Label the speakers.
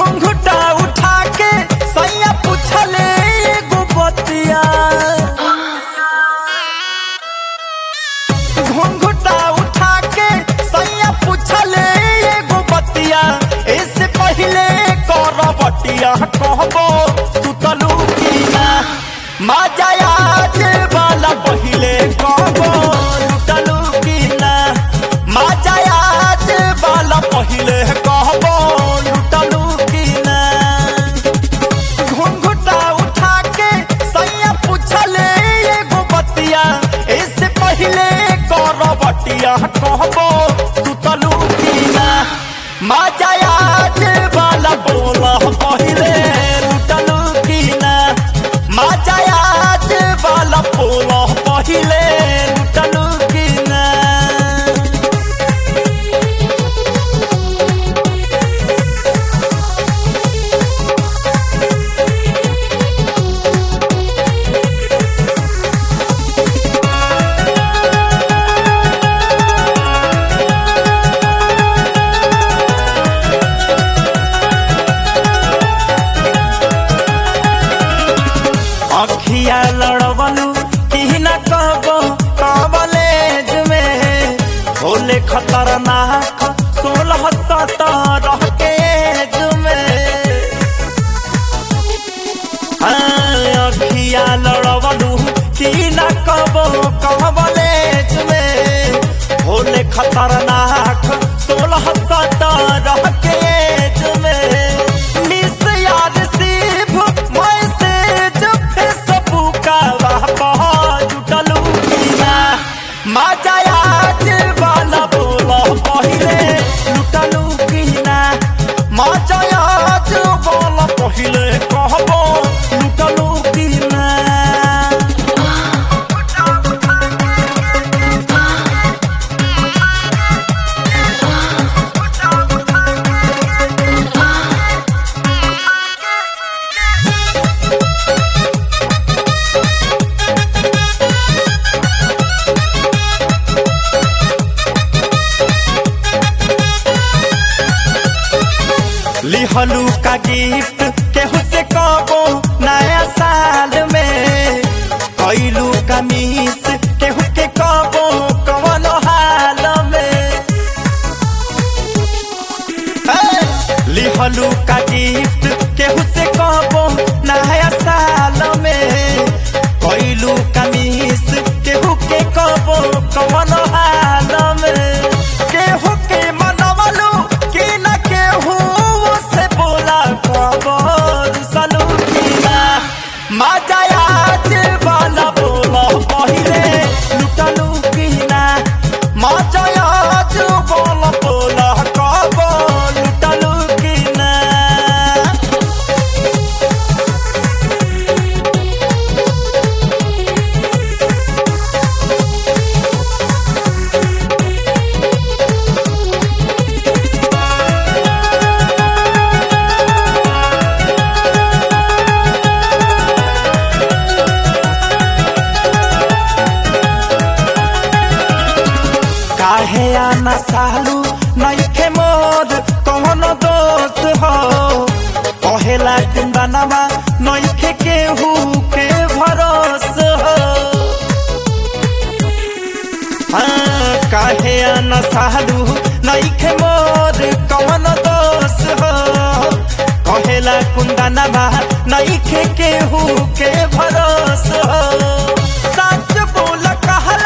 Speaker 1: घुंघटा उठा के सैया पूछले एगो बतिया घुंघटा उठा के सैया पूछले एगो बतिया इससे पहले कर बटिया कहबो सुतलू की ना मजा आज वाला पहले कहबो लुटलू की ना मजा आज वाला पहले कहबो लुटलू की ना घुंघटा उठा के सैया पूछले एगो बतिया इससे पहले कर बटिया कहबो सुतलू की ना मजा आज वाला बोला पहले लुटलू की ना मजा आज वाला बोला पहले लुटलू की ना अखिया लड़वलू की न कबो कॉलेज में होले खतरनाक सोलह सत्रह के एज में हाँ, अखिया लड़वलू की न कबो कॉलेज में होले खतरनाक सोलह सत्रह के एज में मिस यार सिर्फ मैसेज फेसबुक का वाह जुटलू की ना मजा आज वाला बोला पहिले लुटलू की ना मजा आज वाला पहिले कहबो लुटलू की ना लिहलू का गिफ्ट केहू से कबो नया साल में कैलू का मिस केहू के कबो कवन हाल में हे! लिहलू का गिफ्ट केहू से कबो नया साल में कैलू का मिस केहू के कबो कवन हाल में केहू के मनवलू कि न केहू से बोला खबर सलू की ना मजा आज वाला बोला पहिले लुटलू की ना मजा आज बोला बोला खबर लुटलू की ना काहे आना सालू नइखे मोर कौनो दोस्त हो कहेला कुंदनवा नइखे केहू के भरोस हो हाँ, काहे आना सालू नइखे मोर कौनो दोस्त हो कहेला कुंदनवा नइखे केहू के भरोस हो सच बोल कहल